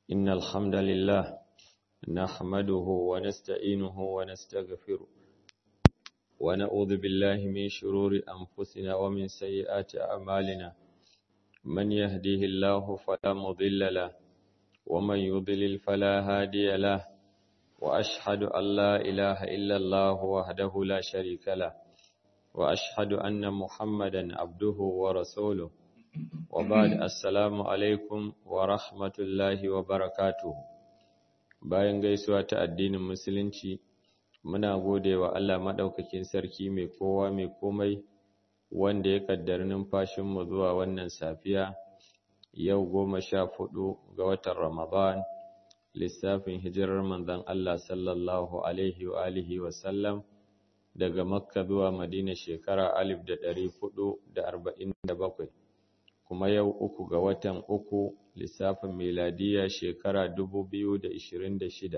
إن الحمد لله نحمده ونستعينه ونستغفره ونعوذ بالله من شرور أنفسنا ومن سيئات أعمالنا من يهديه الله فلا مضل له ومن يضلل فلا هادي له وأشهد أن لا إله إلا الله وحده لا شريك له وأشهد أن محمدا عبده ورسوله وبعد السلام alaikum wa rahmatullahi wa barakatuhu bayan gaisuwa ta addinin musulunci muna gode wa Allah madaukakin sarki mai kowa mai komai wanda ya kaddari numfashinmu zuwa wannan safiya yau goma sha hudu ga watan ramadan lissafin hijirar manzon Allah sallallahu alaihi wa alihi wa sallam daga makka zuwa madina shekara alif da ɗari hudu da arba'in da bakwai kuma yau uku ga watan uku lissafin miladiya shekara dubu biyu da ishirin da shida.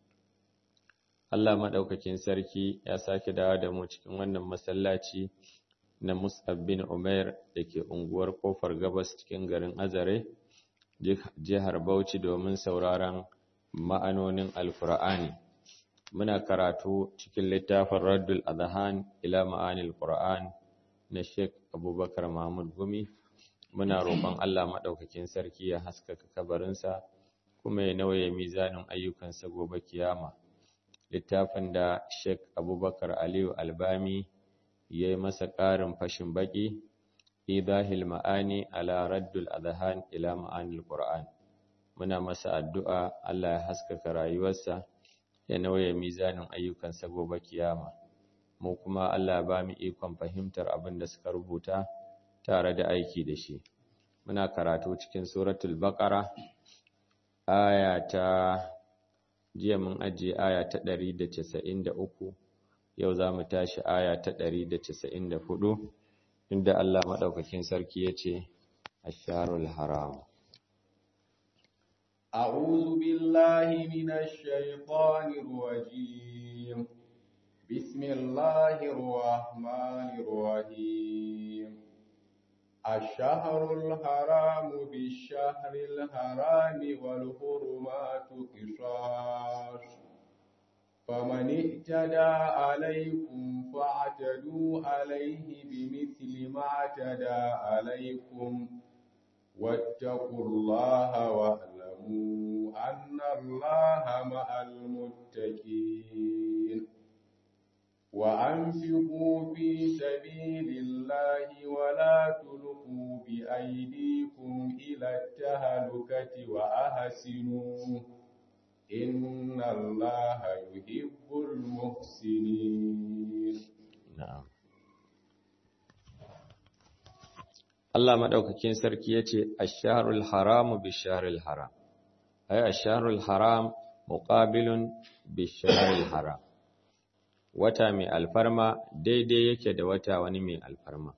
Allah maɗaukakin sarki ya sake dawo da mu cikin wannan masallaci na Mus'ab bin Umair da ke unguwar Kofar Gabas cikin garin Azare, jihar Bauchi domin sauraron ma'anonin Alkur'ani. Muna karatu cikin littafin Raddul Adhan ila ma'anil Qur'an na Sheikh Abubakar Mahmud Gumi. muna roƙon Allah maɗaukakin sarki ya haskaka kabarinsa kuma ya nauye mizanin ayyukansa gobe kiyama littafin da Sheikh Abubakar Aliyu Albami ya yi masa ƙarin fashin baƙi idahil ma'ani ala raddul adhan ila ma'anil qur'an muna masa addu'a Allah ya haskaka rayuwarsa ya nauye mizanin ayyukansa gobe kiyama mu kuma Allah ba mu ikon fahimtar abin da suka rubuta tare da aiki da shi muna karatu cikin suratul baqara aya ta jiya mun ajiye aya ta 193 yau zamu tashi aya ta 194 inda Allah madaukakin sarki yace asharul haram أعوذ بالله من الشيطان الرجيم بسم الله الرحمن الرحيم الشهر الحرام بالشهر الحرام والحرمات قصاص فمن اعتدى عليكم فاعتدوا عليه بمثل ما اعتدى عليكم واتقوا الله واعلموا أن الله مع المتقين وأنفقوا في سبيل الله ولا تلقوا بأيديكم إلى التهلكة وأحسنوا إن الله يحب المحسنين na'am Allah madaukakin sarki yace ash-shahrul haramu bish-shahril haram ay ash-shahrul haram muqabilun bish-shahril haram wata mai alfarma daidai yake da wata wani mai alfarma.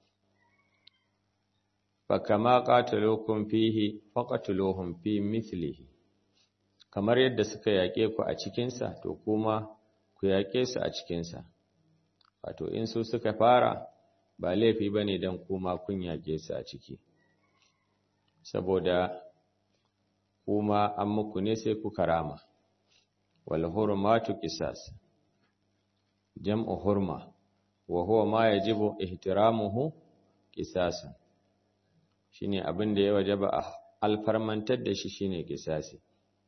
Fakama qataluukum fihi faqatuluhum fi mithlihi kamar yadda suka yaƙe ku a cikinsa to kuma ku yaƙe su a cikinsa wato in su suka fara ba laifi bane dan kuma kun yaƙe su a ciki saboda kuma an muku ne sai ku karama wal hurmatu qisas jam'u hurma wa huwa ma yajibu ihtiramuhu qisasan shine abin da ya wajaba a alfarmantar da shi shine qisasi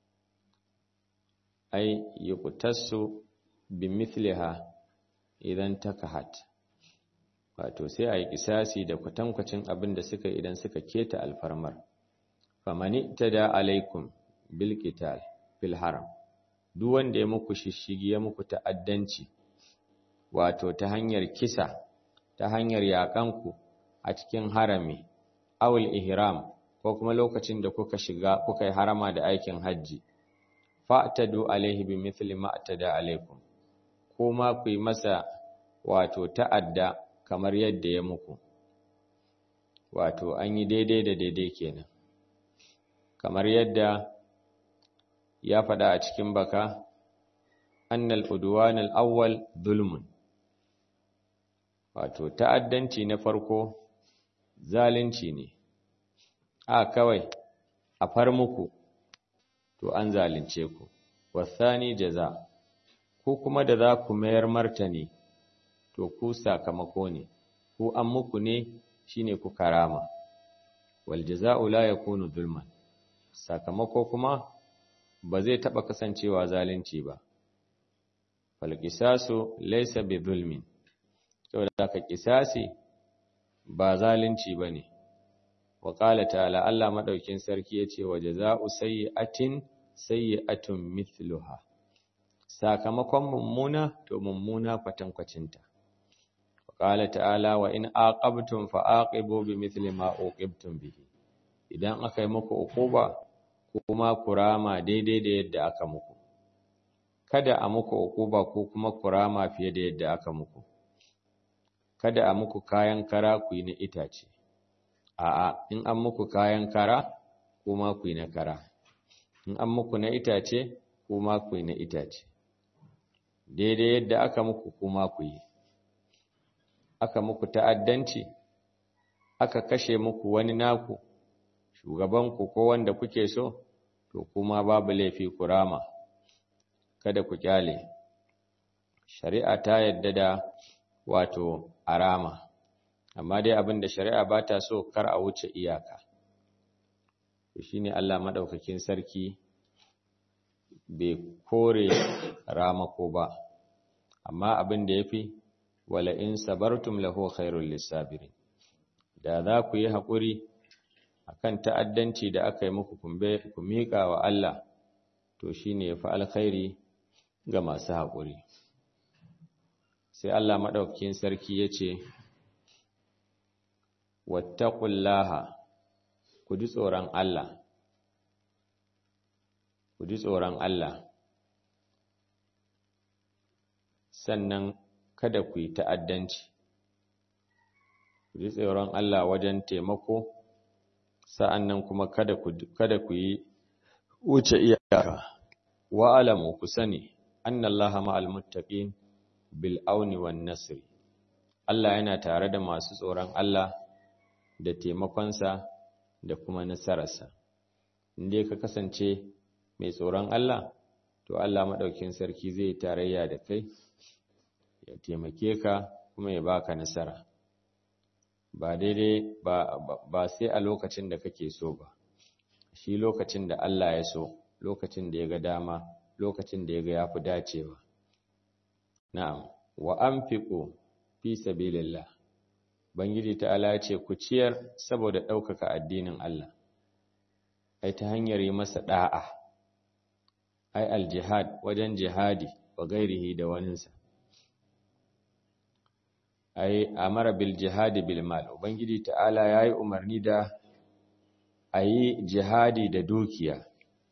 ai yuqtasu bimithliha idan takahat wato sai ayi qisasi da kwatankwacin abin da suka idan suka keta alfarmar famani tada alaikum bil qital fil haram duk wanda ya muku shishigi ya muku ta'addanci wato ta hanyar kisa ta hanyar yaƙanku a cikin harami awul ihram ko kuma lokacin da kuka shiga kuka yi harama da aikin hajji fa'tadu alaihi bi mithli ma atada alaikum kuma ku yi masa wato ta'adda kamar yadda ya muku wato an yi daidai da daidai kenan kamar yadda ya faɗa a cikin baka annal udwan al-awwal zulmun wato ta'addanci na farko zalunci ne a kawai a far muku to an zalunce ku wasani jaza ku kuma da za ku mayar martani to ku sakamako ne ku an muku ne shine ku karama wal jaza'u la yakunu zulman sakamako kuma ba zai taba kasancewa zalunci ba fal qisasu laysa bi zulmin saboda ka qisasi ba zalunci bane wa qala ta'ala Allah madaukin sarki yace wa jaza'u sayyi'atin sayyi'atun mithluha sakamakon mummuna to mummuna kwatankwacinta qala ta'ala wa in aqabtum fa aqibu bimithli ma uqibtum bihi idan aka yi muku uquba kuma kurama daidai da yadda aka muku kada a muku uquba ko kuma kurama fiye da yadda aka muku kada a muku kayan kara ku yi na itace a'a in an muku kayan kara kuma ku yi na kara in an muku na itace kuma ku yi na itace daidai yadda aka muku kuma ku yi aka muku ta'addanci aka kashe muku wani naku shugabanku ko wanda kuke so to kuma babu laifi kurama kada ku kyale shari'a ta yadda da wato arama amma dai abin da shari'a ba ta so kar a wuce iyaka to shine Allah madaukakin sarki bai kore ramako ba amma abin da yafi wala in sabartum lahu khairul lisabirin da za ku yi haƙuri akan ta'addanci da aka yi muku kumbe ku miƙa wa Allah to shine yafi alkhairi ga masu haƙuri sai Allah madaukakin sarki yace wattaqullaha ku ji tsoron Allah ku ji tsoron Allah sannan kada ku yi ta'addanci ku ji tsoron Allah wajen taimako sa'annan kuma kada ku kada ku yi wuce iyaka wa alamu ku sani annallaha ma'al muttaqin bil auni wan nasri Allah yana tare da masu tsoron Allah da taimakonsa da kuma nasararsa inda ka kasance mai tsoron Allah to Allah maɗaukin sarki zai tarayya da kai ya taimake ka kuma ya baka nasara ba daidai ba, ba sai a lokacin da kake so ba shi lokacin da Allah ya so lokacin da ya ga dama lokacin da ya ga yafi dacewa na'am wa anfiqu fi sabilillah bangiji ta'ala ce ku ciyar saboda ɗaukaka addinin Allah ai ta hanyar yi masa da'a ai aljihad wajen jihadi wa gairihi da waninsa ai amara bil jihadi bil mal ubangiji ta'ala yayi umarni da ayi jihadi da dukiya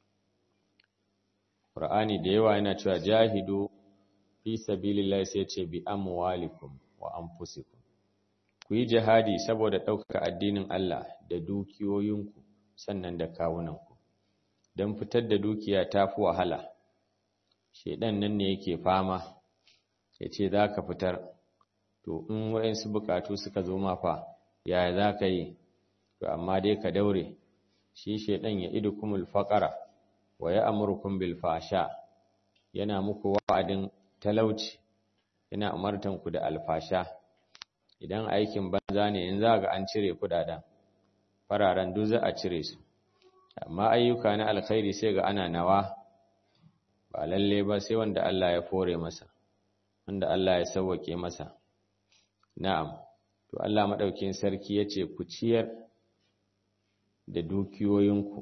Qur'ani da yawa yana cewa jahidu fi sabilillahi sai ce bi amwalikum wa anfusikum ku yi jihadi saboda ɗaukaka addinin Allah da dukiyoyinku sannan da kawunanku don fitar da dukiya ta fi wahala shaidan nan ne yake fama ya ce za ka fitar to in waɗansu bukatu suka zo mafa yaya za ka yi to amma dai ka daure shi shaidan ya idu kumul faƙara wa ya amurkun bil fasha yana muku wa'adin talauci yana umartanku da alfasha idan aikin banza ne in za ga an cire kudaden fararen duk za a cire su amma ayyuka na alkhairi sai ga ana nawa ba lalle ba sai wanda Allah ya fore masa wanda Allah ya sauwake masa na'am to Allah madaukin sarki yace ku ciyar da dukiyoyinku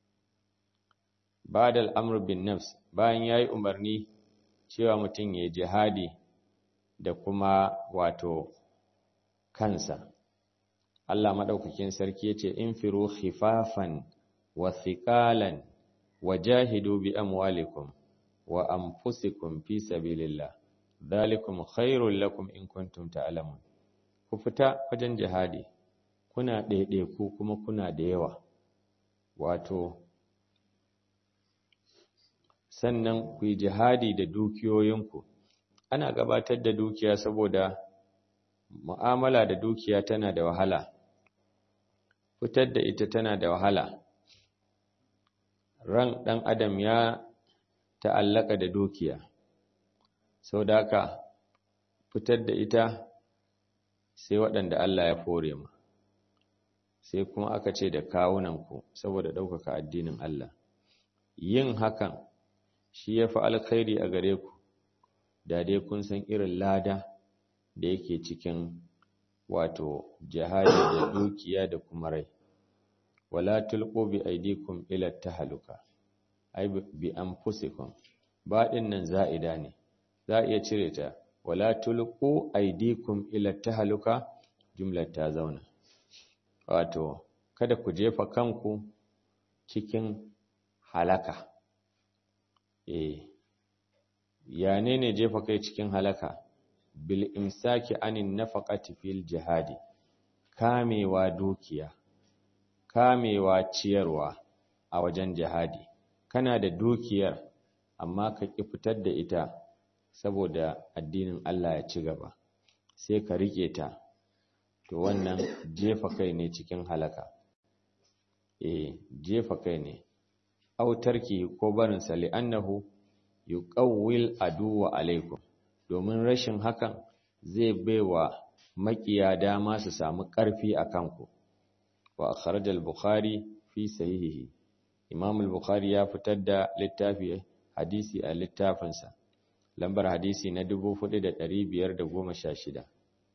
ba'da al-amr bin nafs bayan yayi umarni cewa mutum ya jihadi da kuma wato kansa Allah madaukakin sarki yace infiru khifafan wa thiqalan wajahidu bi amwalikum wa anfusikum fi sabilillah dhalikum khairul lakum in kuntum ta'lamun ku fita wajen jihadi kuna ɗaiɗaiku kuma kuna da yawa wato sannan ku yi jihadi da dukiyoyinku ana gabatar da dukiya saboda mu'amala da dukiya tana da wahala fitar da ita tana da wahala ran ɗan adam ya ta'allaka da dukiya sau da haka fitar da ita sai waɗanda Allah ya fore ma sai kuma aka ce da kawunanku saboda ɗaukaka addinin Allah yin hakan shi ya fi alkhairi a gare ku da dai kun san irin lada da yake cikin wato jihadi da dukiya da kuma rai wala tulqu bi aydikum ila tahaluka ay bi anfusikum ba din nan za'ida ne za iya cire ta wala tulqu aydikum ila tahaluka jumlar ta zauna wato kada ku jefa kanku cikin halaka eh ya ne jefa kai cikin halaka bil imsaki anin nafaqati fil jihadi kamewa dukiya kamewa ciyarwa a wajen jihadi kana da dukiyar amma ka ki fitar da ita saboda addinin Allah ya ci gaba sai ka rike ta to wannan jefa kai ne cikin halaka eh jefa kai ne autarki ko barin sa li'annahu yuqawwil aduwa alaikum domin rashin hakan zai baiwa makiya dama su samu ƙarfi a kanku wa akhraj al-bukhari fi sahihihi imam al-bukhari ya fitar da littafi hadisi a littafinsa lambar hadisi na 4516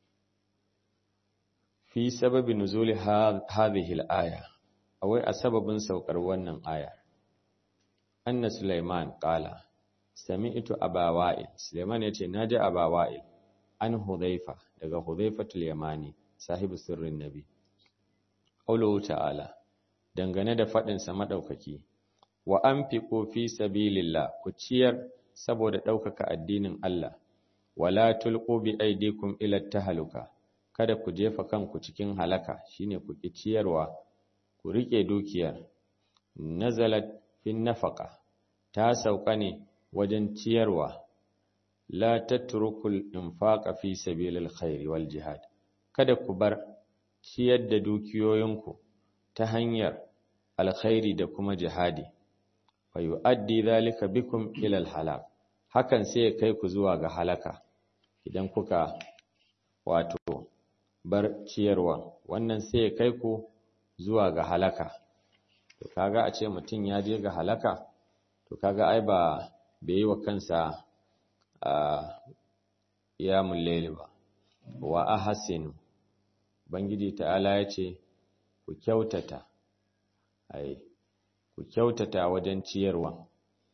fi sababi nuzuli hadhihi al-aya awai a sababin saukar wannan aya anna sulaiman qala sami'tu aba wa'il Suleiman yace naji aba wa'il an hudhaifa daga hudhaifatul yamani sahibi sirrin nabi qawluhu ta'ala dangane da fadin sa madaukaki wa anfiqu fi sabilillah ku ciyar saboda daukaka addinin Allah wala tulqu bi aydikum ila tahaluka kada ku jefa kanku cikin halaka shine ku ki ciyarwa ku rike dukiyar nazalat fin nafaqa ta sauka ne wajen ciyarwa la tatrukul infaqa fi sabilil khairi wal jihad kada ku bar ciyar da dukiyoyinku ta hanyar alkhairi da kuma jihadi fa yu'addi dhalika bikum ila al halak hakan sai ya kai ku zuwa ga halaka idan kuka wato bar ciyarwa wannan sai ya kai ku zuwa ga halaka to kaga a ce mutum ya je ga halaka to kaga ai ba bai yi wa kansa a iyamun laili ba wa ahsinu bangiji ta'ala ya ce ku kyautata ai ku kyautata wajen ciyarwa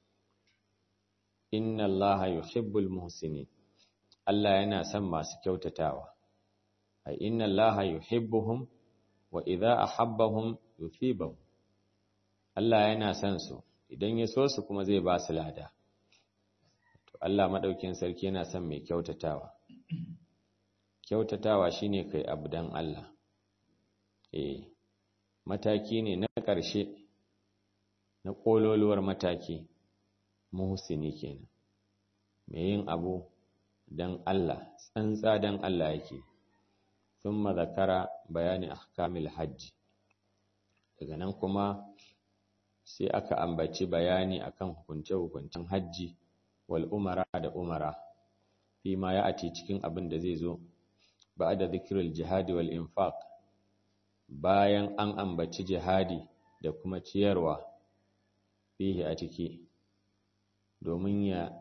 inna allaha yuhibbul muhsinin Allah yana son masu kyautatawa ai inna allaha yuhibbuhum wa idza ahabbahum yuthibahum Allah yana son su idan ya so su kuma zai ba su lada to Allah madaukin sarki yana son mai kyautatawa kyautatawa shine kai abu dan Allah eh mataki ne na ƙarshe na kololuwar mataki muhsini kenan mai yin abu dan Allah tsantsa dan Allah yake thumma zakara bayani ahkamil hajji daga nan kuma sai aka ambaci bayani akan hukunce-hukuncen hajji wal umara da umara fi ma ya ati cikin abin da zai zo ba da zikirul jihadi wal infaq bayan an ambaci jihadi da kuma ciyarwa fihi a ciki domin ya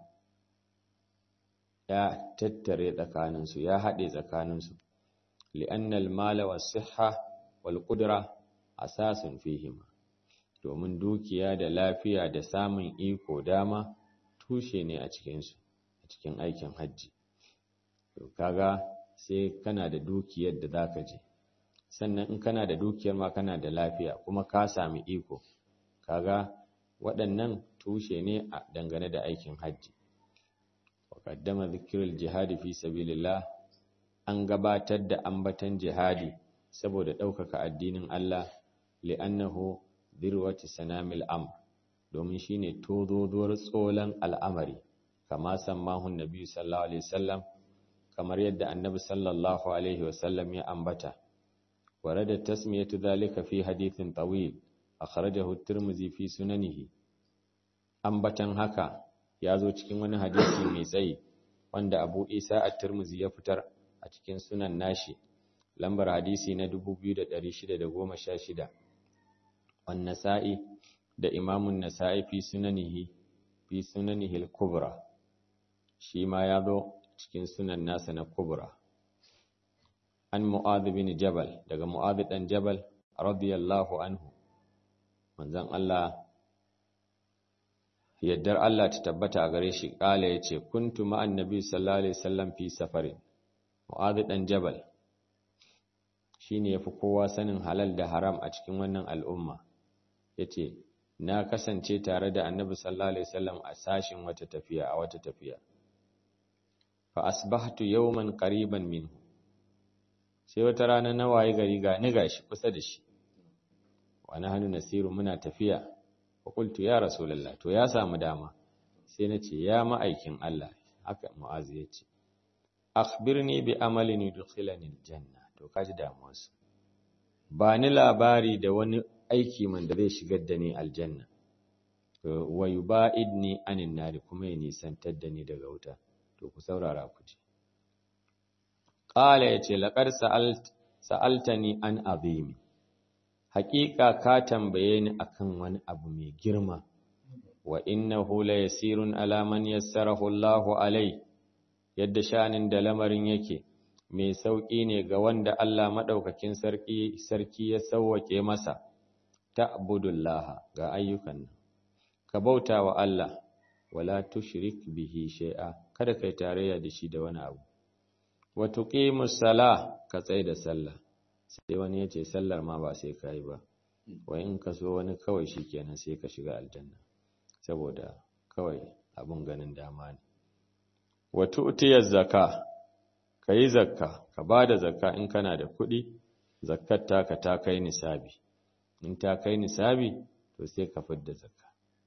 ya tattare tsakaninsu ya haɗe tsakaninsu li'annal mala was sihha wal qudra asasun fihima domin dukiya da lafiya da samun iko dama tushe ne a cikinsu a cikin aikin hajji to kaga sai kana da dukiyar da zaka je sannan in kana da dukiyar ma kana da lafiya kuma ka sami iko kaga waɗannan tushe ne a dangane da aikin hajji wa qaddama dhikrul jihadi fi sabilillah an gabatar da ambatan jihadi saboda ɗaukaka addinin Allah li'annahu dirwati sanamil amr domin shine tozozuwar tsolan al'amari kama sammahu nabi sallallahu alaihi wasallam kamar yadda annabi sallallahu alaihi wasallam ya ambata warada tasmiyatu dhalika fi hadithin tawil akhrajahu at-tirmidhi fi sunanihi ambatan haka ya zo cikin wani hadisi mai tsayi wanda Abu Isa at-Tirmidhi ya fitar a cikin sunan nashi lambar hadisi na 2616 wan Nasa'i da Imamun Nasa'i fi sunanihi fi sunanihi al-Kubra shi ma ya zo cikin sunan nasa na Kubra an Mu'adh bin Jabal daga Mu'adh dan Jabal radiyallahu anhu manzon Allah yaddar Allah ta tabbata a gare shi kala yace kuntu ma'an nabi sallallahu alaihi wasallam fi safarin Mu'adh dan Jabal shine yafi kowa sanin halal da haram a cikin wannan al'umma yace na kasance tare da annabi sallallahu alaihi wasallam a sashin wata tafiya a wata tafiya fa asbahtu yawman qariban minhu sai wata rana na waye gari ga ni gashi kusa da shi wa nahnu nasiru muna tafiya fa qultu ya rasulullah to ya samu dama sai nace ya ma'aikin Allah haka mu'azi yace akhbirni bi amalin yudkhilani aljanna to kaji damuwarsa ba ni labari da wani aiki man da zai shigar da ni aljanna wa yubaidni anin nari kuma ya nisantar da ni daga wuta to ku saurara ku ji qala yace laqad sa'alt sa'altani an azimi haqiqa ka tambaye ni akan wani abu mai girma wa innahu la yasirun ala man yassarahu Allahu alai yadda shanin da lamarin yake mai sauki ne ga wanda Allah madaukakin sarki sarki ya sauwake masa ta'budullaha ga ayyukan nan ka bauta wa Allah wala tushrik bihi shay'a kada kai tarayya da shi da wani abu wa tuqimus sala ka tsaya da sallah sai wani yace sallar ma ba sai kai ba wai in ka so wani kawai shikenan sai ka shiga aljanna saboda kawai abun ganin dama ne wa tu'tiyaz zakka kai zakka ka bada zakka in kana da kuɗi zakkar taka ta kai nisabi in ta kai nisabi to sai ka fidda zakka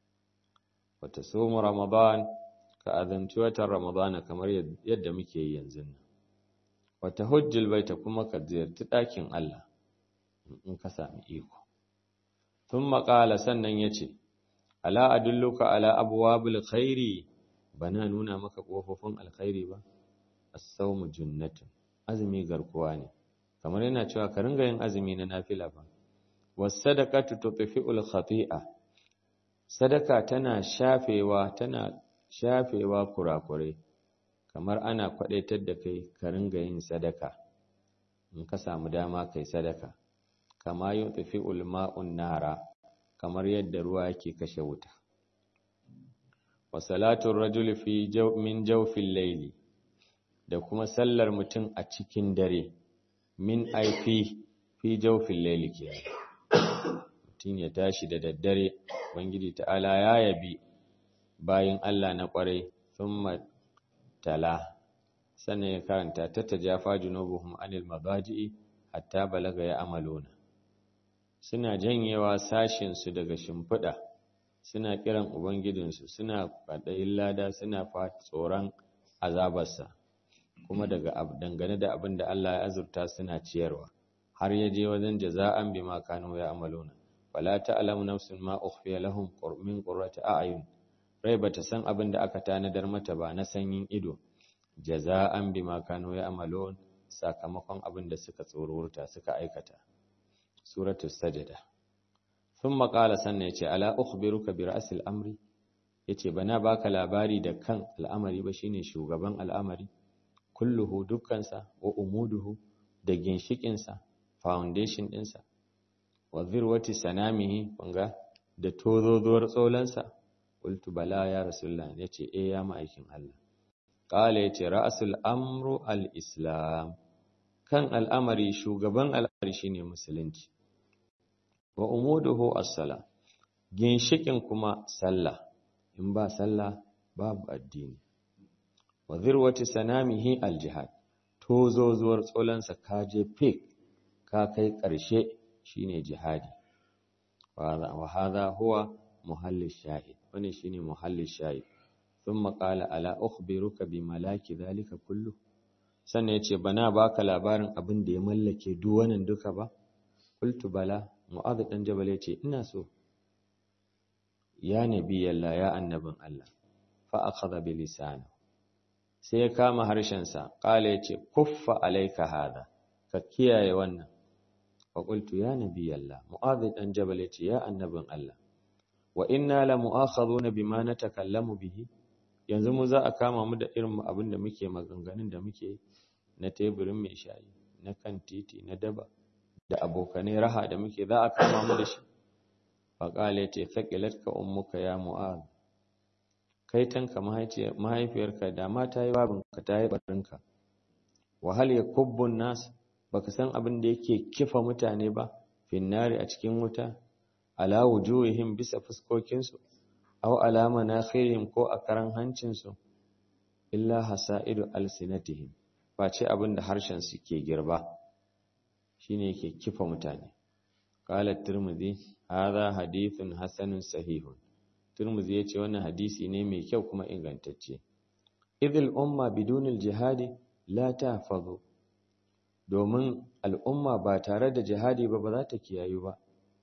wata somu ramadan ka azanci watan ramadana kamar yadda muke yi yanzu nan wata hujjul baita kuma ka ziyarci ɗakin Allah in ka sami iko tun maƙala sannan ya ce ala adulluka ala abwabil khairi bana nuna maka ƙofofin alkhairi ba as-sawmu junnatun azumi garkuwa ne kamar yana cewa ka ringa yin azumi na nafila ba wasadaqatu tutfi'ul khati'a sadaka tana shafewa tana shafewa kurakure kamar ana kwadaitar da kai ka ringa yin sadaka in ka samu dama kai sadaka kama yutfi'ul ma'un nara kamar yadda ruwa yake kashe wuta wa salatu rajul fi jaw min jawfil layli da kuma sallar mutum a cikin dare min aifi fi jawfil layli kenan mutum ya tashi da daddare Ubangiji ta'ala ya yabi bayin Allah na ƙwarai sun tala sannan ya karanta ta ta jafa junubuhum anil mabaji'i hatta balaga ya amalona suna janyewa sashinsu daga shimfiɗa suna kiran ubangijinsu suna faɗayin lada suna tsoron azabarsa kuma daga dangane da abin da Allah ya azurta suna ciyarwa har ya je wajen jaza'an bima kanu ya amalona wala ta'lamu nafsun ma ukhfiya lahum min qurrati a'yun rai bata san abin da aka tanadar mata ba na sanyin ido jaza'an bima kanu ya'malun sakamakon abin da suka tsorurta suka aikata suratu sajda thumma qala sannan yace ala ukhbiruka bi ra'sil amri yace bana baka labari da kan al'amari ba shine shugaban al'amari kulluhu dukkansa wa umuduhu da ginshikinsa foundation ɗinsa wa zirwati sanamihi kunga da tozozuwar tsolansa qultu bala ya rasulullah yace eh ya ma'aikin Allah qala yace ra'sul amru al-islam kan al'amari shugaban al'amari shine musulunci wa umuduhu as-sala ginshikin kuma sallah in ba sallah babu addini wa zirwati sanamihi al-jihad tozozuwar tsolansa kaje fik ka kai ƙarshe shine jihadi wa hadha huwa muhalli shahid wani shine muhalli shahid thumma qala ala ukhbiruka bi malaki dhalika kullu sannan yace bana baka labarin abin da ya mallake duk wannan duka ba qultu bala mu'adh dan jabal yace ina so ya nabi Allah ya annabin Allah fa akhadha bi lisani sai ya kama harshen sa qala yace kuffa alayka hada ka kiyaye wannan fa qultu ya nabi Allah mu'adh dan jabal yace ya annabin Allah wa inna la mu'akhadhuna bima natakallamu bihi yanzu mu za a kama mu da irin abin da muke maganganun da muke na teburin mai shayi na kan titi na daba da abokanai raha da muke za a kama mu da shi faƙale ce faƙilatka ummuka ya mu'az kai tanka mahaifiyarka da ma ta yi babinka ta yi barinka wahal ya kubbun nas baka san abin da yake kifa mutane ba finnari a cikin wuta ala wujuhihim bisa fuskokinsu aw ala manakhirihim ko a karan hancinsu illa hasaidu alsinatihim face abin da harshen su ke girba shine yake kifa mutane qala tirmidhi hadha hadithun hasanun sahihun tirmidhi yace wannan hadisi ne mai kyau kuma ingantacce idil umma bidunil jihadi la tahfazu domin al'umma ba tare da jihadi ba ba za ta kiyayu ba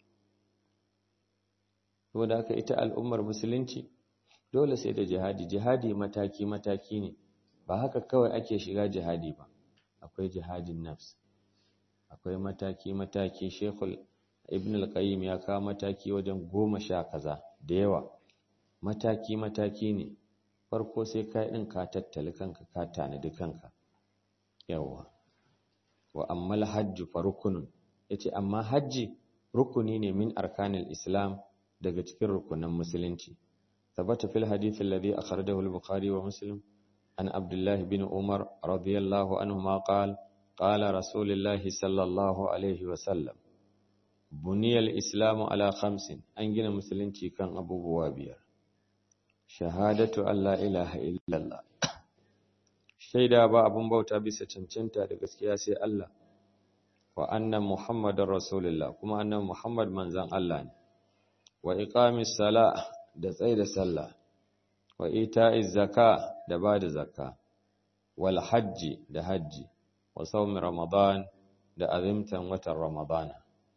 saboda haka ita al'ummar musulunci dole sai da jihadi jihadi mataki mataki ne ba haka kawai ake shiga jihadi ba akwai jihadin nafs akwai mataki mataki shekul ibn al-qayyim ya kawo mataki wajen goma sha kaza da yawa mataki mataki ne farko sai ka din ka tattali kanka ka tanadi kanka yawa wa ammal hajju fa rukunun yace amma hajji rukuni ne min arkanil islam daga cikin rukunan musulunci ثبت في الحديث الذي أخرجه البخاري ومسلم عن عبد الله بن عمر رضي الله عنهما قال قال رسول الله صلى الله عليه وسلم بني الإسلام على خمس أنجن مسلمتي كان أبو بوابير شهادة أن لا إله إلا الله shaida ba abun bauta bisa cancanta da gaskiya sai Allah wa anna muhammadar rasulullah kuma annan muhammad manzan Allah ne wa iqamis sala da tsaida sallah wa ita'iz zaka da bada zakka wal hajji da hajji wa sawmi ramadan da azimtan watan ramadana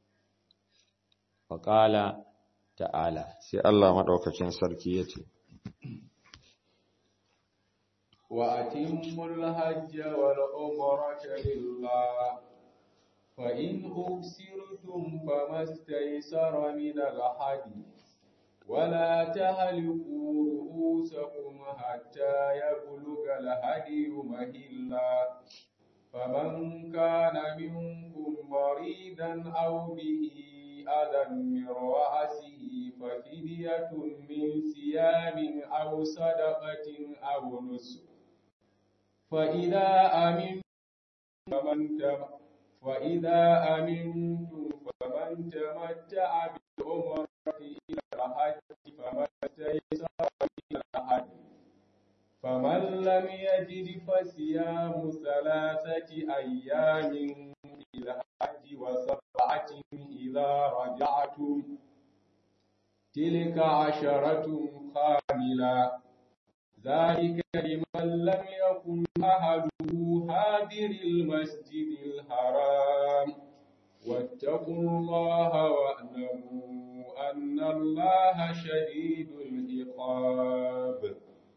wa qala ta'ala sai Allah madaukakin sarki yace وأتموا الحج والعمرة لله فإن أبصرتم فما استيسر من الحدي ولا تهلكوا رؤوسكم حتى يبلغ الهدي مهلا فمن كان منكم مريضا أو به أذى من رأسه ففدية من صيام أو صدقة أو نسك فإذا أمنتم فمن وإذا أمنتم فمن تمتع بالعمرة إلى الحج فما استيسر من الحج فمن لم يجد فصيام ثلاثة أيام في الحج وسبعة إذا رجعتم تلك عشرة كاملة ذلك لمن لم يكن أهله حاضر المسجد الحرام واتقوا الله واعلموا أن الله شديد العقاب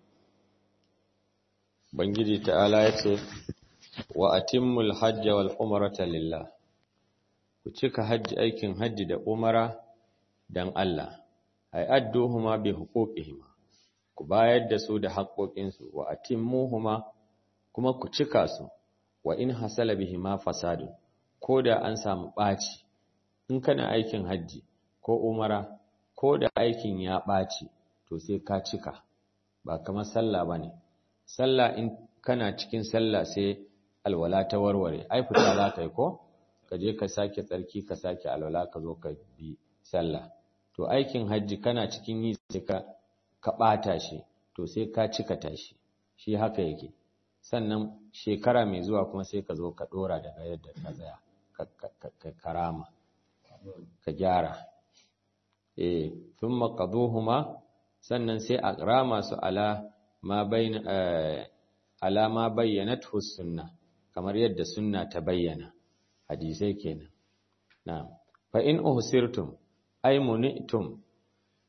Bangiji ta'ala ya ce, Wa atimmul hajja wal umarata lillah, ku cika hajji aikin hajji da umara don Allah, ai adduhuma bi huquqihima ku bayar da su da haƙoƙinsu wa atimmuhuma kuma ku cika su wa in hasala bihima fasadun ko da an samu ɓaci in kana aikin hajji ko umara ko da aikin ya ɓaci to sai ka cika ba kamar sallah bane sallah in kana cikin sallah sai alwala ta warware ai fita za ka yi ko ka je ka sake tsarki ka sake alwala ka zo ka bi sallah to aikin hajji kana cikin yi sai ka ka ɓata shi to sai ka cika tashi shi haka yake sannan shekara mai zuwa kuma sai ka zo ka ɗora daga yadda ka tsaya ka karama ka gyara eh thumma qaduhuma sannan sai a rama su ala ma bayna ala ma bayyanathu sunna kamar yadda sunna ta bayyana hadisai kenan na'am fa in uhsirtum ay munitum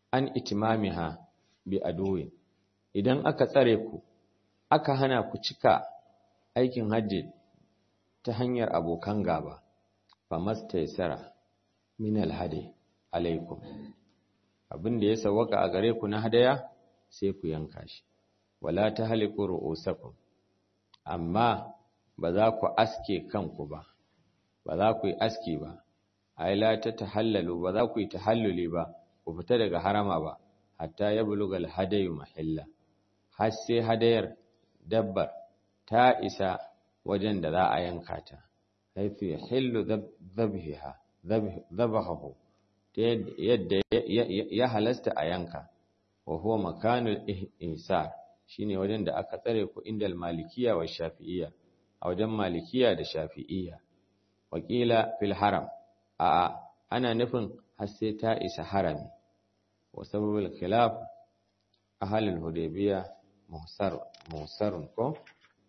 an itimamiha bi aduwin idan aka tsare ku aka hana ku cika aikin hajji ta hanyar abokan gaba fa mastaysara min alhadi alaikum abinda ya sawaka a gare ku na hadaya sai ku yanka shi wala tahliqu ru'usakum amma ba za ku aske kanku ba ba za ku yi aski ba ai la ta tahallalu ba za ku yi tahalluli ba ku fita daga harama ba hatta ya bulugal hadayu mahilla har sai hadayar dabbar ta isa wajen da za a yanka ta haifu ya hillu zabhiha zabahu ta yadda ya halasta a yanka wa huwa makanul ihsar shine wajen da aka tsare ku indal malikiya wa shafi'iyya a wajen malikiya da shafi'iyya wakila fil haram a'a ana nufin har sai ta isa harami wa sababul khilaf ahlul hudaybiyya muhsar muhsarun ko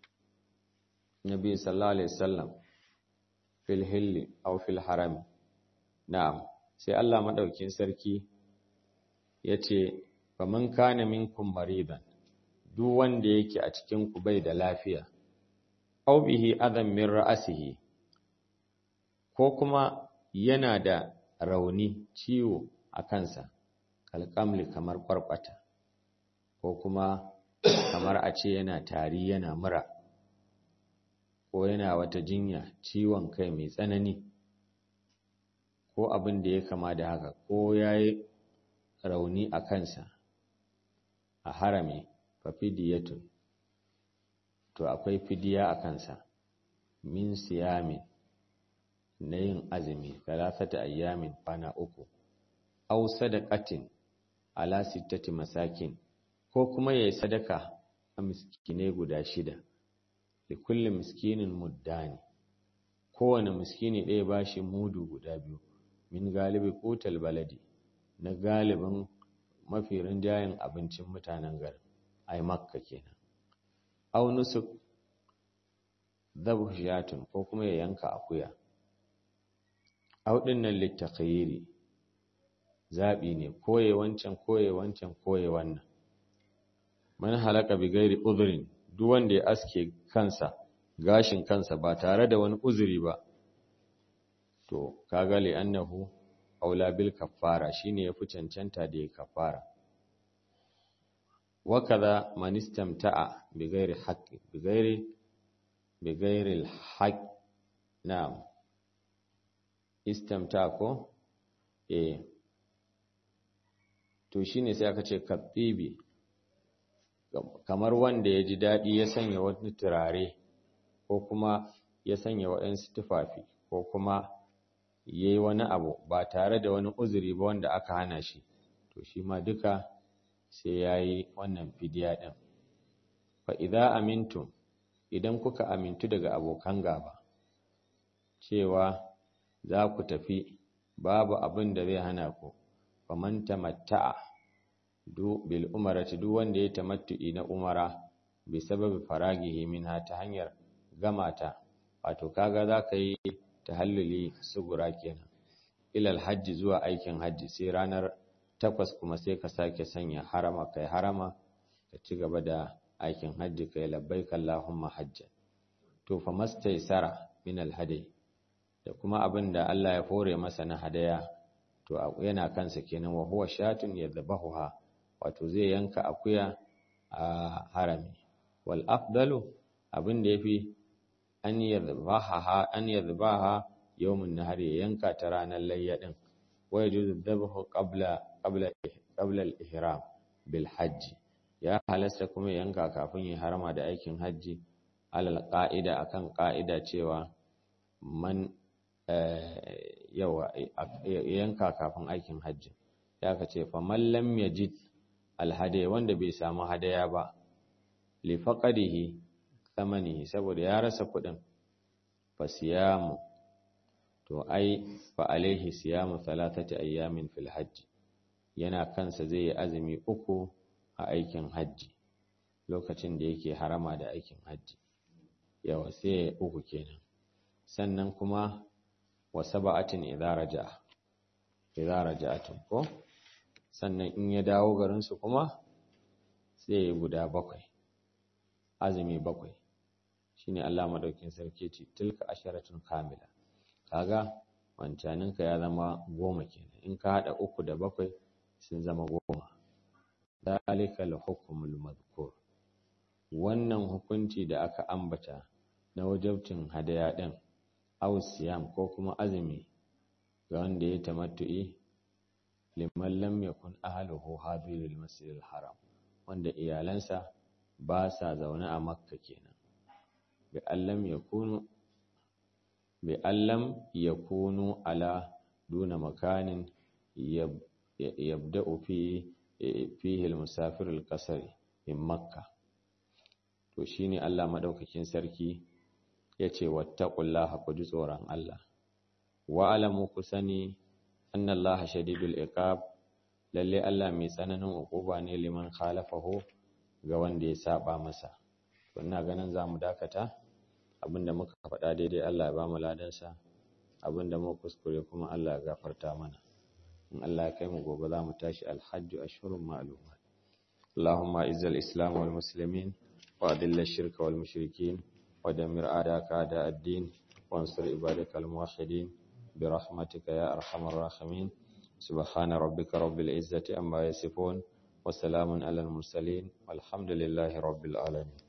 nabi sallallahu alaihi wasallam fil hilli aw fil haram na'am sai Allah madaukin sarki yace faman kana minkum maridan duk wanda yake a cikin ku bai da lafiya aw bihi adam min ra'sihi ko kuma yana da rauni ciwo a kansa kalkamli kamar kwarkwata ko kuma kamar a ce yana tari yana mura ko yana wata jinya ciwon kai mai tsanani ko abin da ya kama da haka ko ya yi rauni a kansa a harami fafidiyatun to akwai fidiya a kansa min siyamin na yin azumi talatata ayyamin kwana uku aw sadaqatin ala sittati masakin ko kuma yayi sadaka a miskine guda shida li kulli miskinin muddani kowane miskini ɗaya bashi mudu guda biyu min galibi qutal baladi na galibin mafi rinjayen abincin mutanen garin ai makka kenan aw nusuk dhabhiyatun ko kuma ya yanka akuya auɗin nan littakayiri zaɓi ne koye wancan koye wancan koye wannan man halaka bi gairi uzurin duk wanda ya aske kansa gashin kansa ba tare da wani uzuri ba to kaga li annahu aula bil kaffara shine yafi cancanta da ya kaffara wa kaza man istamta'a bi gairi haqqi bi gairi bi gairi al haqq na'am istamta ko eh to shine sai aka ce kabbibi kamar wanda ya ji daɗi ya sanya wani turare ko kuma ya sanya waɗansu tufafi ko kuma ya yi wani abu ba tare da wani uzuri ba wanda aka hana shi to shi ma duka sai ya yi wannan fidiya ɗin fa idza amintum idan kuka amintu daga abokan gaba cewa za ku tafi babu abin da zai hana ku faman tamatta'a du bil umarati duk wanda ya tamattu'i na umara bi sababi faragihi minha ta hanyar gamata wato kaga za ka yi tahalluli sugura kenan ilal hajji zuwa aikin hajji sai ranar takwas kuma sai ka sake sanya harama kai harama ka ci gaba da aikin hajji kai labbaik allahumma hajjan to fa mastaysara min al hadi da kuma abin da Allah ya fore masa na hadaya to yana kansa kenan wa huwa shatun yadhbahuha wato zai yanka akuya a harami wal afdalu abin da yafi an yadhbaha an yadhbaha yawmun nahari yanka ta ranar layya din wa yajuzu dhabhu qabla qabla qabla al ihram bil hajj ya halasta kuma yanka kafin ya harama da aikin hajji alal qa'ida akan qa'ida cewa man yawa yanka kafin aikin hajji ya ka ce fa mallam yajid alhadaya wanda bai samu hadaya ba li faqadihi thamanihi saboda ya rasa kudin fa siyamu to ai fa alaihi siyamu thalathati ayyamin fil hajj yana kansa zai yi azumi uku a aikin hajji lokacin da yake harama da aikin hajji yawa sai uku kenan sannan kuma wa saba'atin idza raja'a idza raja'atun ko sannan in ya dawo garinsu kuma sai ya guda bakwai azumi bakwai shine Allah madaukin sarki ce tilka asharatun kamila kaga wancaninka ya zama goma kenan in ka hada uku da bakwai sun zama goma dalika al-hukmul madhkur wannan hukunci da aka ambata na wajabtin hadaya din aw siyam ko kuma azumi ga wanda ya tamattu'i liman lam yakun ahluhu hadiril masjidil haram wanda iyalansa ba sa zaune a makka kenan bi allam yakunu bi allam yakunu ala duna makanin yabda'u fi fihi al-musafir al-qasr min makka to shine Allah madaukakin sarki yace wattaqullaha ku ji tsoron Allah wa alamu ku sani anna Allah shadidul iqab lalle Allah mai tsananin uquba ne liman khalafahu ga wanda ya saba masa to ina ganin zamu dakata abinda muka faɗa daidai Allah ya ba mu ladansa abinda muka kuskure kuma Allah ya gafarta mana in Allah ya kai mu gobe zamu tashi alhajju ashhurun ma'lumat اللهم اعز الاسلام والمسلمين واذل الشرك والمشركين ودمر اعداءك اعداء الدين وانصر عبادك الموحدين برحمتك يا ارحم الراحمين سبحان ربك رب العزه عما يصفون وسلام على المرسلين والحمد لله رب العالمين